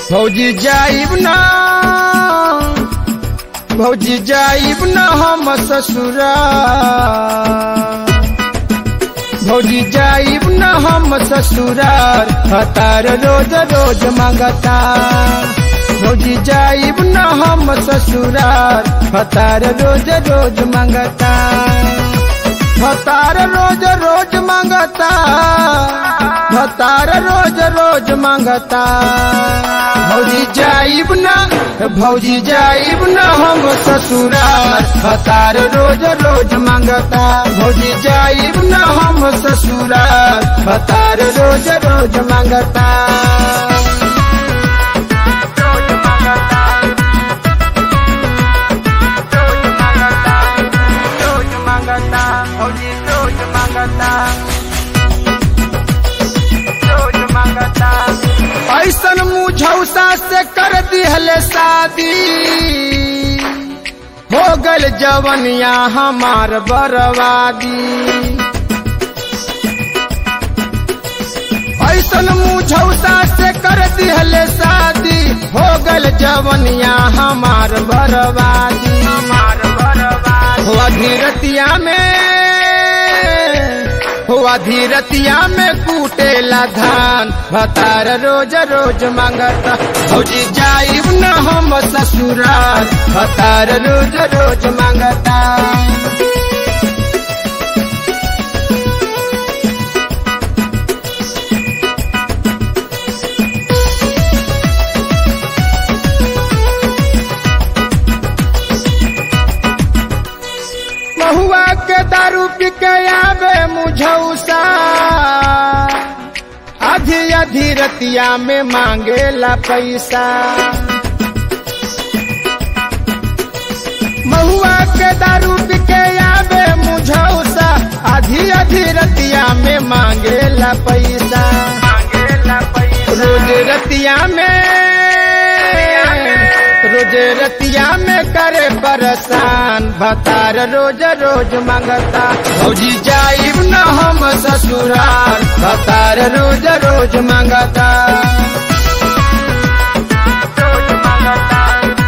भौजी जाइब ना भौजी जाइब ना हम ससुरा भौजी जाइब ना हम ससुरार हतार रोज रोज मंगता भौजी जाइब ना हम ससुरार हतार रोज रोज मंगता हतार रोज रोज मंगता हतार रोज रोज मंगता भौजी जाइब ना भौजी जाइब ना हम ससुरार हतार रोज रोज मंगता भौजी जाइब ना हम ससुरार हतार रोज रोज मंगता रोज मंगता रोज मंगता रोज मंगता भौजी रोज मंगता रोज मंगता ऐसन मुझौसा से कर दिहले शादी हो गल जवनिया हमार बर्बादी ऐसन मुझौसा से कर दिहले शादी हो गल जवनिया हमार बर्बादी हमार बर्बादी हुआ धीरतिया में हुआ धीरतिया में कूटेला धान भतार रोज रोज मांगता भौजी जाइब न हम ससुराल भतार रोज रोज मांगता महुआ के दारू पी के आवे मुझौसा आधी आधी रतिया में मांगेला पैसा महुआ के दारू पी के आवे मुझौसा आधी आधी रतिया में मांगेला पैसा रोज रतिया में रोज रतिया में करे परेशान भतार रोज रोज मंगता भौजी जाइब न हम ससुराल भतार रोज रोज मंगता रोज मंगता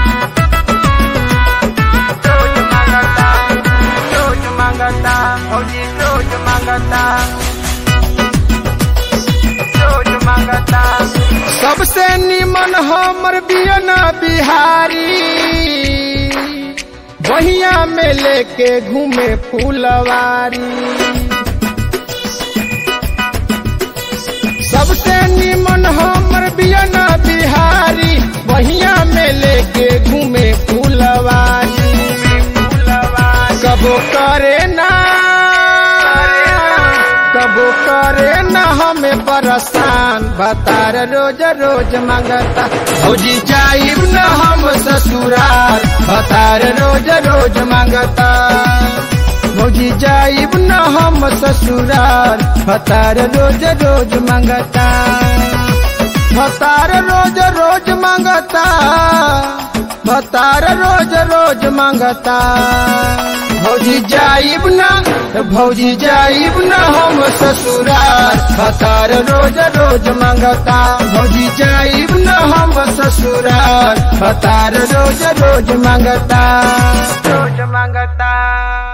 रोज मंगता रोज मंगता भौजी रोज मंगता रोज मंगता सबसे निमन हमर बियना बिहारी बहिया में लेके घूमे फूलवारी सबसे निमन हमर बियना बिहारी बहिया में लेके घूमे फूलवारी कबो करे ना कबो करे न हमें परेशान भतार रोज रोज मंगता भौजी जाइब न हम ससुराल भतार रोज रोज मंगता भौजी जाइब न हम ससुराल भतार रोज रोज मंगता भतार रोज रोज मंगता भतार रोज रोज मंगता भौजी जाइब ना भौजी जाइब ना हम ससुराल भतार रोज रोज मंगता भौजी जाइब ना हम ससुराल भतार रोज रोज मंगता रोज मंगता